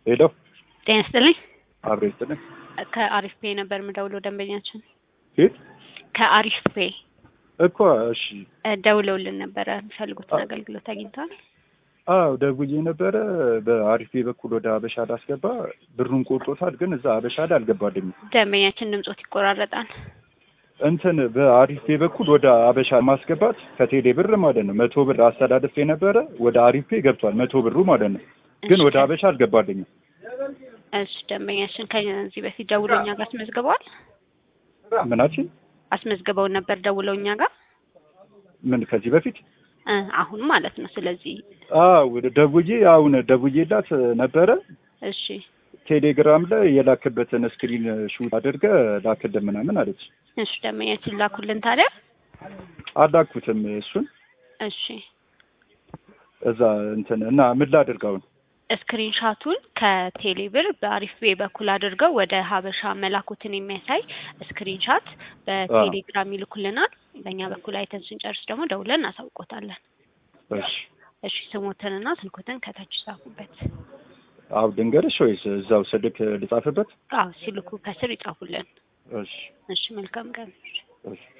ሄሎ ጤና ይስጥልኝ። አብሬ ይስጥልኝ። ከአሪፍ ፔ ነበር የምደውለው ደንበኛችን ሂድ ከአሪፍ ፔ እኮ እሺ። እ ደውለውልን ነበረ የሚፈልጉትን አገልግሎት አግኝተዋል። አዎ ደውዬ ነበረ። በአሪፌ በኩል ወደ አበሻ ላስገባ ብሩን ቆርጦታል፣ ግን እዛ አበሻ ላይ አልገባልኝም። ደንበኛችን ድምጾት ይቆራረጣል። እንትን በአሪፌ በኩል ወደ አበሻ ማስገባት ከቴሌ ብር ማለት ነው። መቶ ብር አስተላልፌ ነበረ ወደ አሪፌ ገብቷል፣ መቶ ብሩ ማለት ነው። ግን ወደ አበሻ አልገባልኝም። እሺ ደንበኛችን ከዚህ በፊት ደውለው እኛ ጋር አስመዝግበዋል። ምናችን አስመዝግበው ነበር ደውለው እኛ ጋር ምን ከዚህ በፊት እ አሁን ማለት ነው። ስለዚህ አዎ ደውዬ አሁን ደውዬላት ነበረ። እሺ ቴሌግራም ላይ የላክበትን ስክሪን ሹት አድርገ ላክልን ምናምን አለች። እሺ ደንበኛችን ላኩልን ታዲያ። አላኩትም እሱን እሺ እዛ እንትን እና ምን ላድርገውን ስክሪን ሻቱን ከቴሌ ብር በአሪፍ ዌ በኩል አድርገው ወደ ሀበሻ መላኩትን የሚያሳይ ስክሪን ሻት በቴሌግራም ይልኩልናል። በእኛ በኩል አይተን ስንጨርስ ደግሞ ደውለን እናሳውቆታለን። እሺ እሺ ስሞትንና ስልኮትን ከታች ጻፉበት። አው ድንገርሽ ወይስ እዛው ስልክ ልጻፍበት? አዎ ሲልኩ ከስር ይጻፉልን። እሺ እሺ መልካም ቀን። እሺ